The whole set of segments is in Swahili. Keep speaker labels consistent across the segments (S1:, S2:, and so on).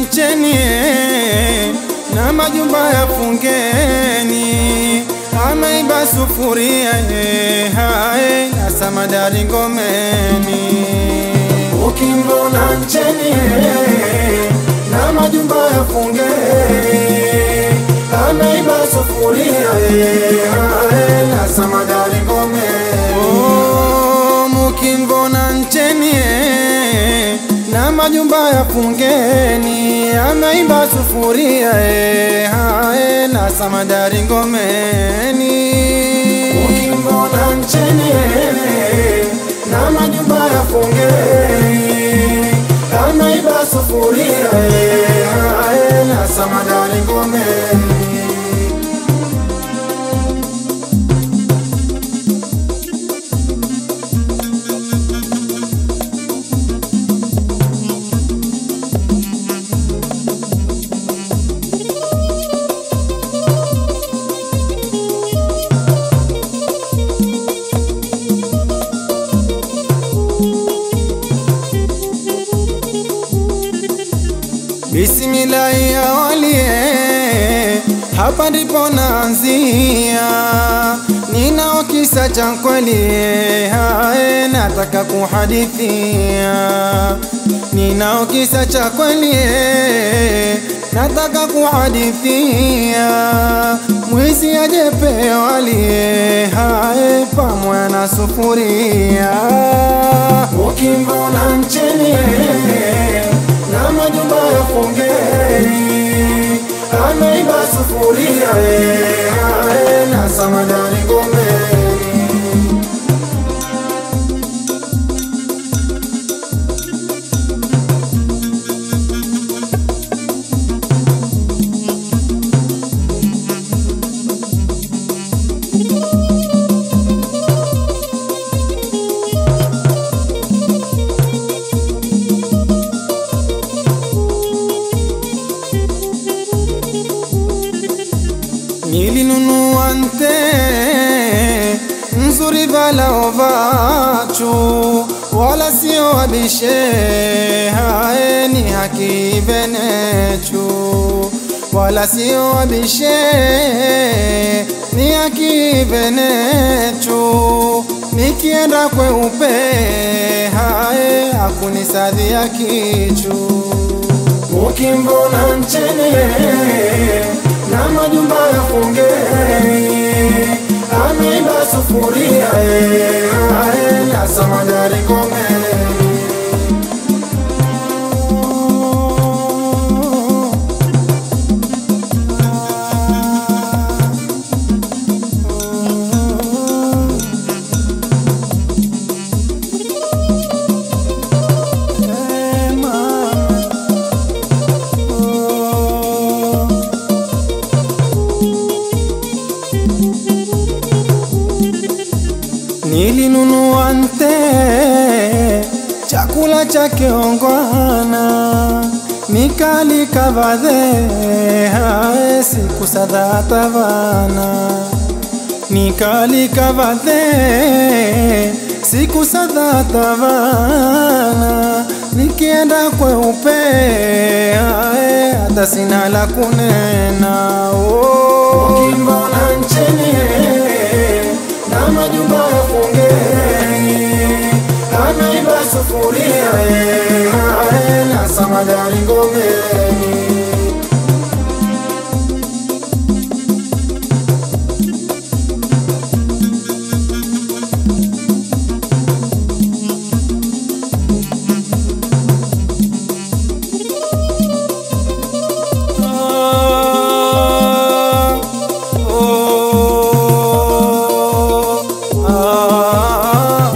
S1: ncheni eh, na majumba ya fungeni, ameiba sufuria eh, hae na samadari ngomeni. Ukimwona ncheni eh, na majumba ya fungeni, ameiba sufuria eh, hae na samadari ngomeni. Oh, mukimvona ncheni eh, na majumba ya fungeni, ameiba sufuria eh, hae na samadari ngomeni. Ukimvona ncheni eh, na majumba ya fungeni, ameiba sufuria eh, hae na samadari ngomeni. Bismillahi awalie, hapa ndipo naanzia. Ninao kisa cha kweli, hae nataka kuhadithia. Ninao kisa cha kweli, nataka kuhadithia. Mwizi ajepewa alie, hae pamoja na sufuria. Ukimwona ncheni na majumba ya fungeni, ameiba sufuria eh, hae na samadari ngomeni. Nilinunua nte nzuri vala ovachu wala sio wabishe hae ni haki venechu wala sio wabishe ni haki venechu nikienda kweupe hae hakunisadhia kichu ukimvona ncheni na majumba ya fungeni, ameiba sufuria eh, hae na samadari ngomeni. Eh, mama. Oh. Nilinunua nte chakula cha kiongwana mikali kavadhe hae siku sadhata vana nikali kavadhe siku sadhata vana nikienda kweupe hae hata sina la kunena oh. Ukimbona ncheni na majumba ya fungeni, ameiba sufuria eh, hae na samadari ngomeni. Ah, oh, ah,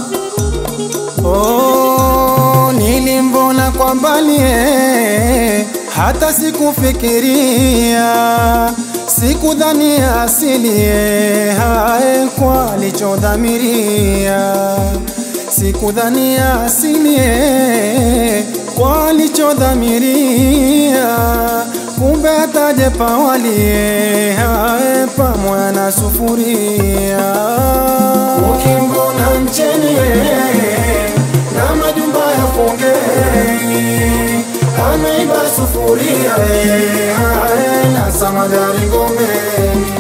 S1: oh, nilimvona kwa mbali eh, hata sikufikiria sikudhania asili eh, hae kwa alichodhamiria sikudhania asili eh, kwa alichodhamiria kumbe ataje pawalie hae pamoja na sufuria ukimvona ncheni na majumba ya fungeni ameiba sufuria eh, eh, na samadari ngomeni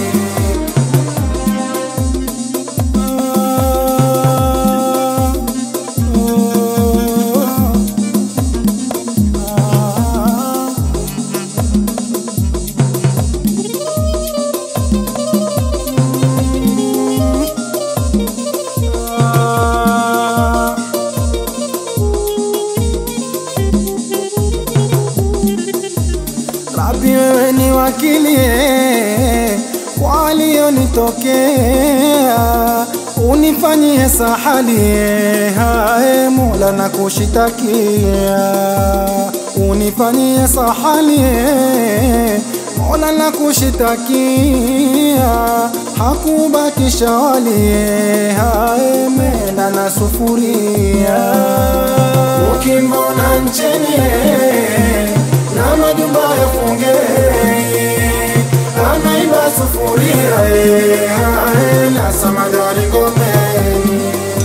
S1: Rabi, wewe ni wakili eh, kwa aliyonitokea, unifanyie sahali eh, hae Mola na kushitakia, unifanyie sahali eh, Mola na kushitakia, hakubakisha wali eh, hae menda na sufuria, ukimbona ncheni eh, na majumba ya fungeni anaiba sufuria eh, eh, na samadari ngomeni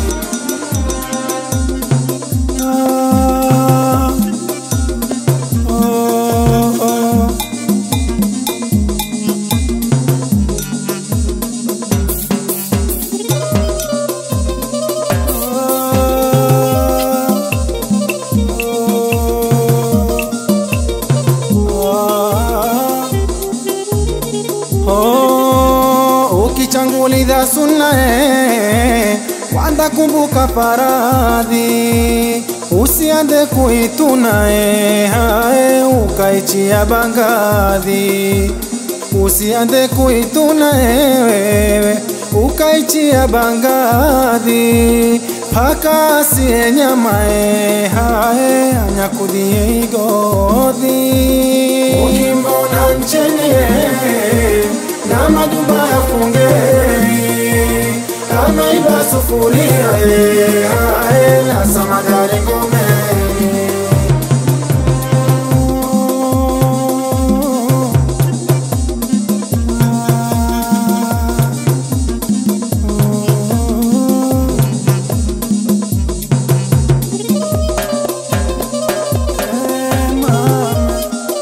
S1: Ah, oh, oh. Ah, Oh, ukichanguliza sunna eh, kwanza kumbuka faradhi, usiande kuituna eh, hae ukaichia bangadhi, usiande kuituna eh, wewe ukaichia bangadhi paka asiye nyama eh, hae anyakudhie igodhi ukimbona ncheni eh, na majumba ya fungeni ameiba sufuria eh, hae na samadari ngomeni Eh, mama.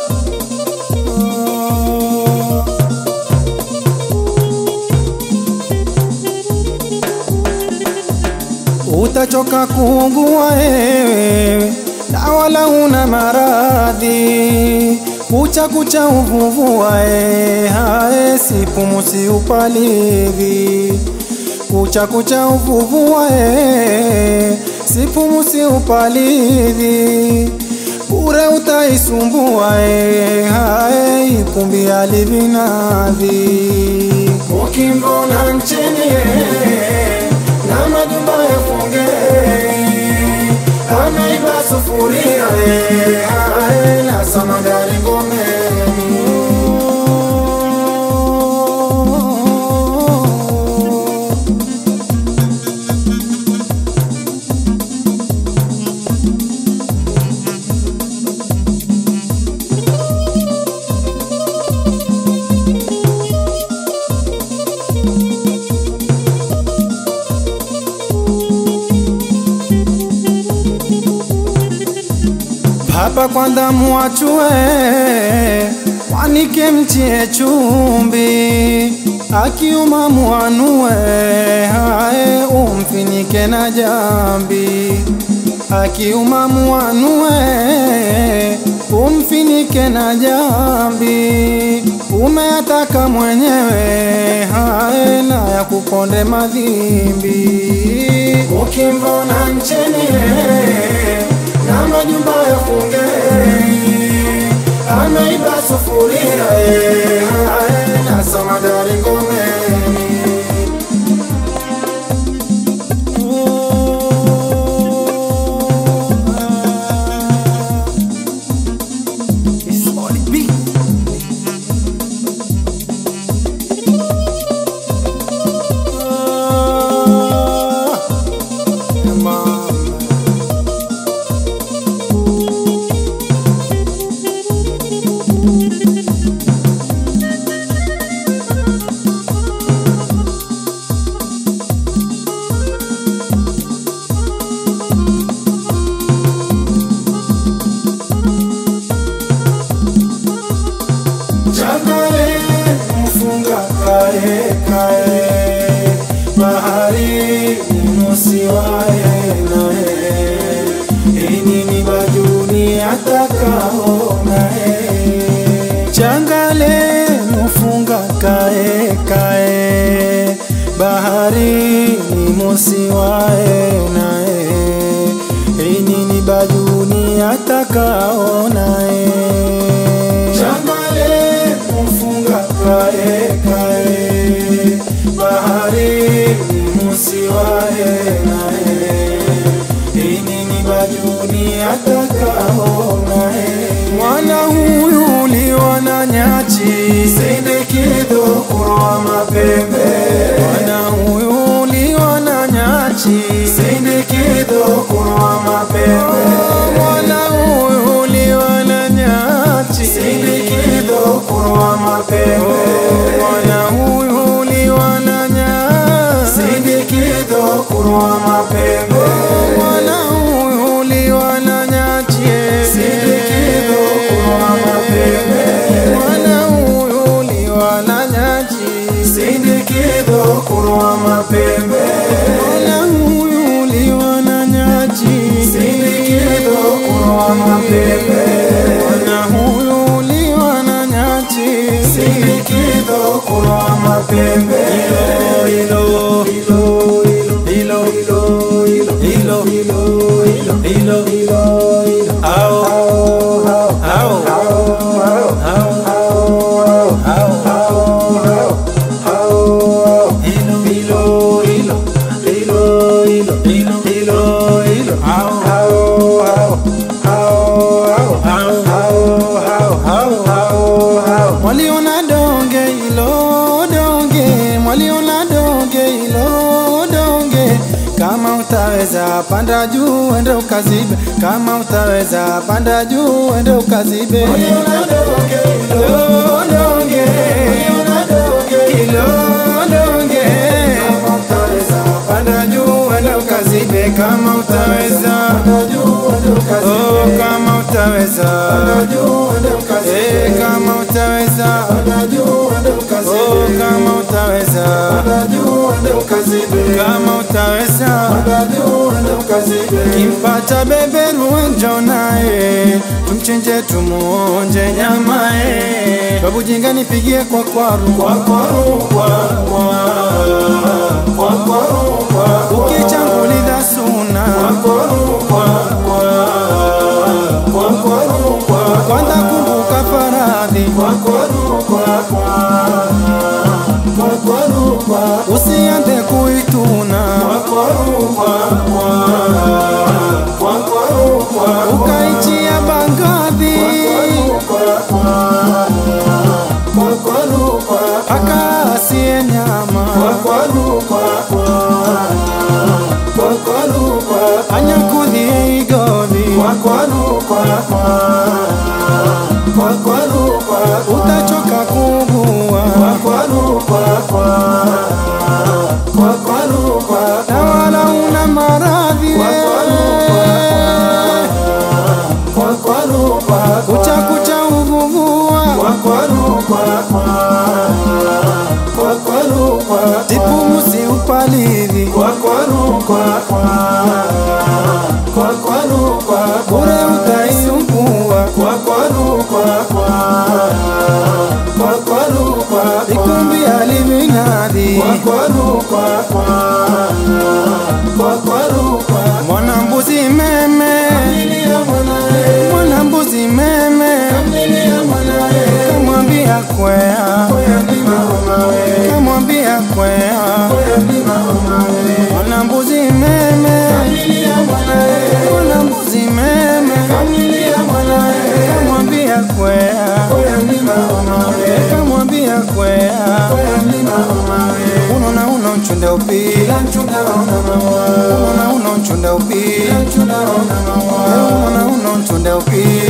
S1: Oh. utachoka kuugua wewe na wala una maradhi kucha kucha uvuvua e hae sipumusi upalidhi kucha kucha uvuvua e sipumusi upalidhi bure utaisumbua e hae ikumbi alivinadhi ukimbona nchini e, na majumba ya fungeni ameiba sufuria eh, ae, na samadari ngomeni Papa kwanza muachue mwanike mchie chumbi akiuma muanue hae umfinike na jambi akiuma muanue umfinike na jambi umeataka mwenyewe hae na ya kuponde madhimbi ukimvona ncheni na majumba ya fungeni ameiba sufuria eh, eh, na samadari ngomeni Changale mfunga kae kae, bahari musiwae nae, inini bajuni atakao nae. Changale mfunga kae kae, bahari musiwae nae, inini bajuni atakao nae. Changale mfunga kae kae, bahari musiwae nae, inini bajuni atakao nae. Mwana huyu uliwa na nyachi, sindikido kurwa mapembe. Mwana huyu uliwa na nyachi, sindikido kurwa mapembe. Mwana huyu uliwa na nyachi, sindikido kurwa mapembe. Mwana huyu uliwa na nyachi, sindikido kurwa mapembe. Mwana huyu uliwa na nyachi, sindikido kurwa mapembe. Mwana huyu uliwa na nyachi, sindikido kurwa mapembe. Mwana huyu uliwa na nyachi, sindikido kurwa mapembe. Mwana huyu uliwa na nyachi, sindikido kurwa mapembe. Hilo hilo hilo hilo hilo hilo hilo hilo hilo ao ao ao Mwaliona donge ilo donge, mwaliona donge ilo donge. Kama utaweza panda juu ende ukazibe, kama utaweza panda juu ende ukazibe. Mwaliona donge ilo donge, mwaliona donge ilo donge. Kama utaweza panda juu ende ukazibe, kama utaweza panda juu ende ukazibe. Oh, kama utaweza panda juu ende ukazibe. Eh, kama utaweza panda juu ende ukazibe. Oh, kama utaweza panda juu ende ukazibe. Kama utaweza panda juu ende ukazibe. Kimpata beberu njoo naye, tumchinje tumuonje nyamae. Babu jinga nipigie kwa kwaru kwa kwaru kwa kwa kwa kwaru kwa ukichanguliza suna kwa kwaru kwa kwa kwa kwaru kwa kwanza kumbuka faradhi kwa kwaru kwa kwa kwa kwaru kwa usianze kuituna kwa kwaru kwa kwa kwa kwaru kwa ukaichia bangadhi kwa kwaru kwa kwa kwaru kwa akasie nyama kwa kwaru kwa kwa kwa kwaru kwa anyakudhie igodhi kwa kwaru kwa kwa kwa kwaru kwa utachoka kubua kwa kwaru kwa kwa kwa kwaru kwa na wala una maradhi kwa kwaru kwa kwa kwaru kwa kucha kucha uvuvua kwa kwaru kwa kwa kwa kwaru kwa tipumusi upalili kwa kwaru kwa kwa kwa kwaru kwa bure utaiumbua kwa kwaru kwa kwa kwa kwaru kwa ikumbi alivinadi kwa kwaru kwa kwa kwa kwaru kwa mwana mbuzi meme mwana mbuzi meme kamwambia kwea kamwambia kwea mwana mbuzi meme mwana mbuzi meme kamwambia kwea kamwambia kwea unona uno nchunde upila unona uno nchunde upila unona uno nchunde upila